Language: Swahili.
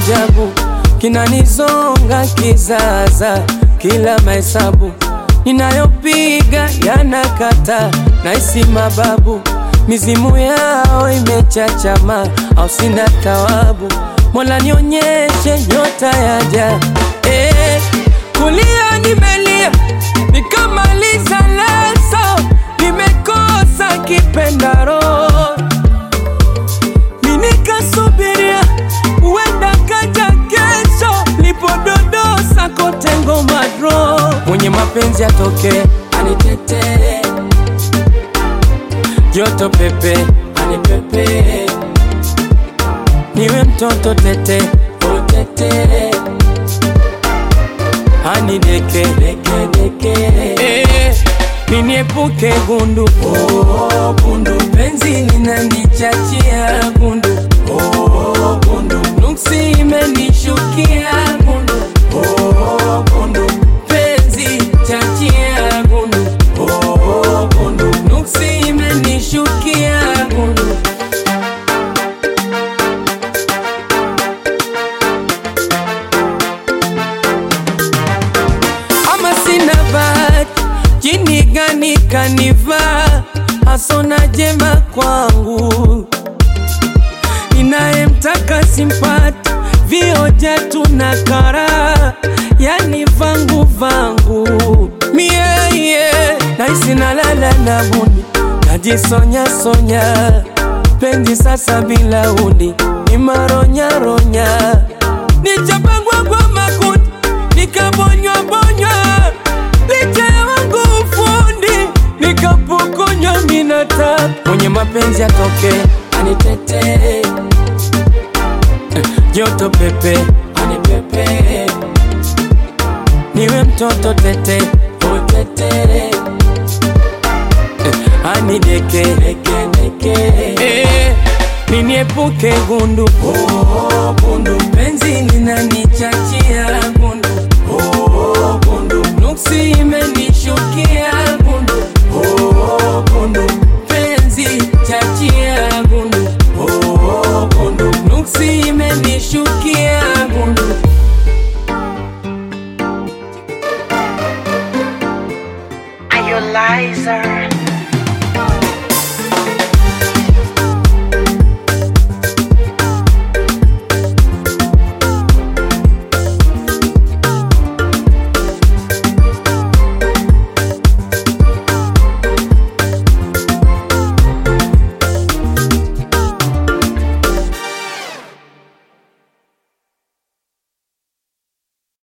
ajabu kinanizonga kizaza, kila mahesabu ninayopiga yanakata, naisi mababu mizimu yao imechachama, au sina tawabu. Mola nionyeshe nyota yaja, eh, kulia nimelia nikamaliza leso, nimekosa kipendaro minikasubiria uenda kaja kesho, lipododosa kote ngoma dro, mwenye mapenzi atoke anitetee, joto pepe anipepe, niwe mtoto tete utete, anideke deke deke, eh, niniepuke gundu oh, gundu penzi linanichachia gundu oh, gundu nuksi imenishukia gundu oh, gundu penzi chachia gundu oh, gundu nuksi imenishukia gundu ama sina bahati, jini gani kanivaa, hasona jema kwangu, ninayemtaka simpati, vioja tuna kara, yani vangu vangu mie yeah. Naisi nalala na buni, najisonya sonya, penzi sasa bila uni, ni maronya ronya, nichapangwa kwa makundi nikabonywa bonywa licha ya wangu ufundi nikapokonywa minata mwenye mapenzi atoke anitetee joto pepe anipepe niwe mtoto tete utetere anideke deke deke eh, niniepuke gundu oh, gundu penzi linanichachia gundu oh, gundu nuksi imenishukia gundu oh, gundu penzi chachia gundu oh, gundu nuksi imenishukia gundu Are you liar?